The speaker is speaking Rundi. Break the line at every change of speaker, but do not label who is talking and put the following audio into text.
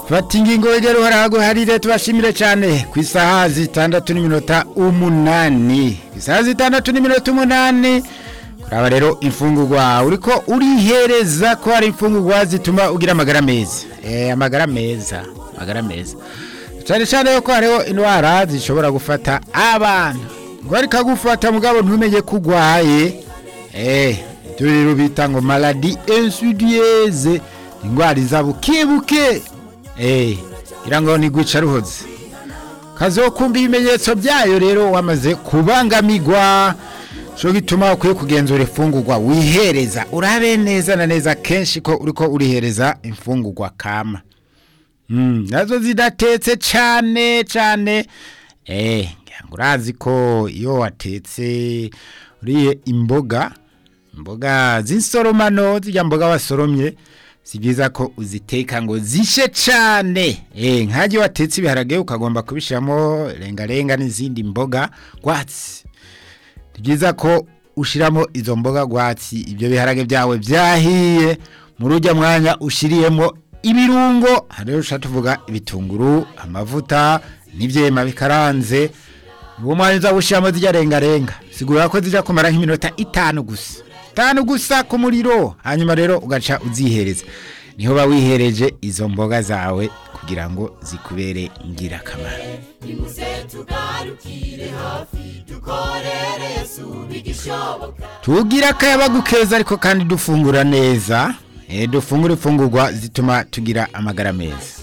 fata ingingo wegera uhoraho harire tubashimire cyane ku isaha zitandatu n'iminota umunani ku isaha zitandatu n'iminota umunani kuraba rero imfungurwa uriko urihereza ko hari imfungurwa zituma ugira amagara meza eh amagara meza amagara meza cyane cyane ko hariho indwara zishobora gufata abana ngo ariko agufata mugabo ntumenye ko urwaye eh ibyo rero bita ngo maladi insidieuse indwara iza bukebuke eh gira ngo ntigwica ruhoze kazokumva ibimenyetso byayo rero wamaze kubangamirwa cyo gituma ukwiye kugenzura imfungurwa wihereza urabe neza na neza kenshi ko uriko urihereza imfungurwa kama Mm, nazo zidatetse cyane cyane eh ngira ngo urazi ko iyo watetse uriye imboga imboga z'insoromano zijya mboga wasoromye si byiza ko uziteka ngo zishe cyane eh nkajye watetse ibiharage ukagomba kubishyiramo rengarenga n'izindi mboga rwatsi ni byiza ko ushyiramo izo mboga rwatsi ibyo biharage byawe byahiye muri ujya mwanya ushyiriyemo ibirungo hariho ushaka tuvuga ibitunguru amavuta n'ibyema bikaranze uwo mwanya uza gushyiramo zijya rengarenga sigura ko zijya kumara nk'iminota itanu gusa itanu gusa ku muriro hanyuma rero ugaca uzihereza niho uba wihereje izo mboga zawe kugira ngo zikubere ingirakamaro
nimuze tugarukire hafi dukorere yesu bigishoboka
tugira akayabagu keza ariko kandi dufungura neza eh, dufungura imfungurwa zituma tugira amagara meza